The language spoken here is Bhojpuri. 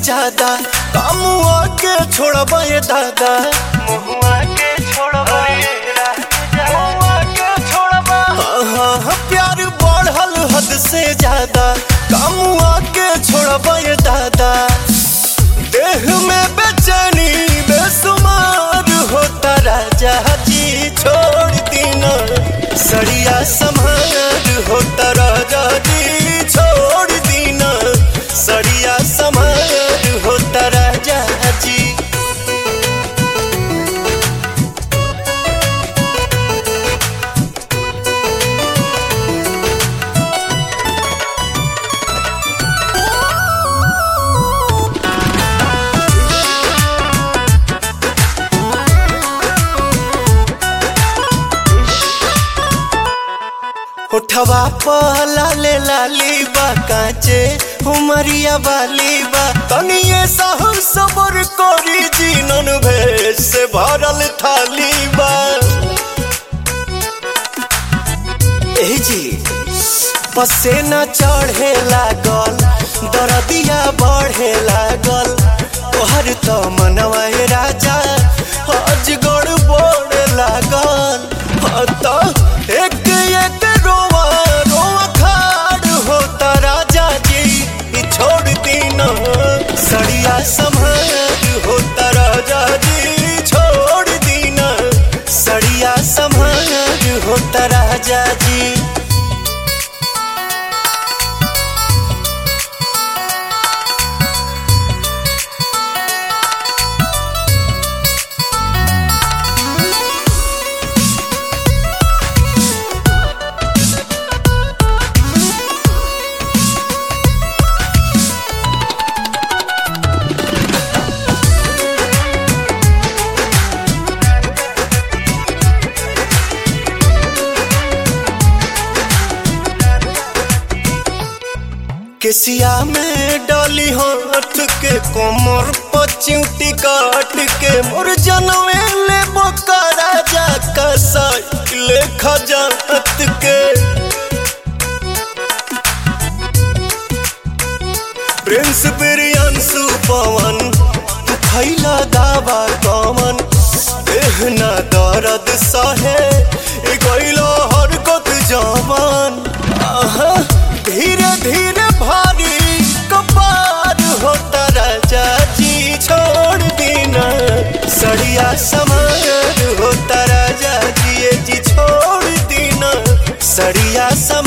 ज्यादा कामुआ के छोड़बा ये दादा मुहुआ के छोड़बा मुहुआ के छोड़बा हाँ हाँ प्यार बढ़ल हद से ज्यादा कामुआ के छोड़बा ये दादा देह में बेचैनी बेसुमार होता राजा जी छोड़ दीना सड़िया समार होता राजा जी छोड़ दीना सड़िया समार होता राजा जी उठवा पहला ले लाली बा काचे उमरिया वाली बा तनिए सहु सबर कोरी जीनन भेष से भरल थाली बा ए जी पसेना चढ़े लागल दरदिया बढ़े लागल तोहर तो मनवा ए राजा अजगड़ बोड़ लागल हाँ तो एक एक रोवा रोवा खाड़ होता राजा जी ई छोड़ दीना सड़िया संभार होता राजा जी छोड़ दीना सड़िया संभार होता राजा जी केसिया में डाली हाथ के कोमर पचिउटी काट के मोर जनवे ले बोका राजा का साइकिल खजात के प्रिंस बिरियांसु पवन तू खैला दावा कमन देहना दर्द सहे ए गइलो हरकत जवान आहा धीरे धीरे भारी कपार होता राजा जी छोड़ दीना सड़िया समार होता राजा जी ये जी छोड़ दीना सड़िया समार